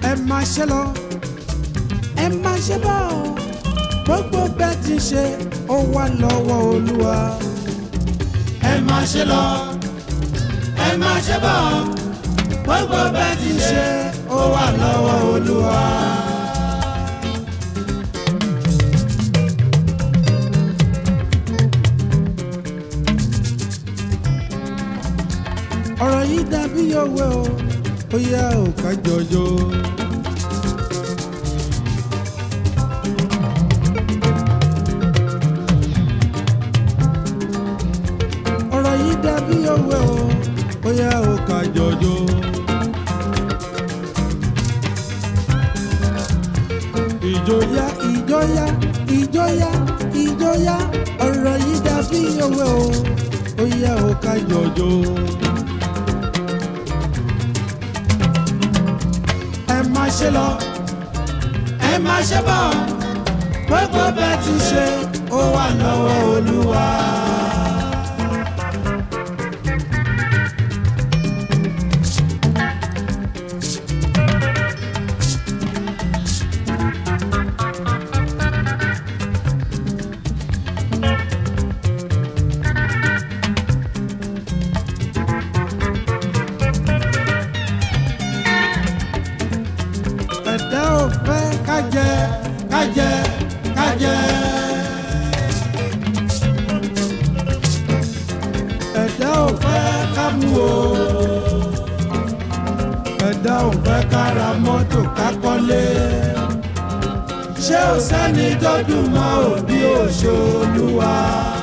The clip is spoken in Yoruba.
ẹ máa ṣe lọ ẹ máa ṣe bọ́ gbogbo bẹ́ẹ̀ ti ṣe ó wà lọ́wọ́ olúwa ẹ máa ṣe lọ ẹ máa ṣe bọ̀ gbogbo bẹ́ẹ̀ ti ṣe ó wà lọ́wọ́ olúwa. ọ̀rọ̀ yìí dàbí òwe o ó yá ò ká jọjọ. ọ̀rọ̀ yìí dàbí òwe o ó yá ò ká jọjọ. ìjọyà ìjọyà ìjọyà ìjọyà ọ̀rọ̀ yìí dàbí òwe o ó yá ò ká jọjọ. ẹ má ṣe lọ ẹ máa ṣe bọ̀ gbogbo bẹ́ẹ̀ ti ṣe ó wà lọ́wọ́ olúwa. ẹ̀dá ò fẹ́ ká jẹ ká jẹ ká jẹ ẹ̀dá ò fẹ́ ká mú o ẹ̀dá ò fẹ́ ká ra mọ́tò ká kọ́lé ṣé ò sẹ́ni tó dùn mọ́ òbí òṣòlùwà.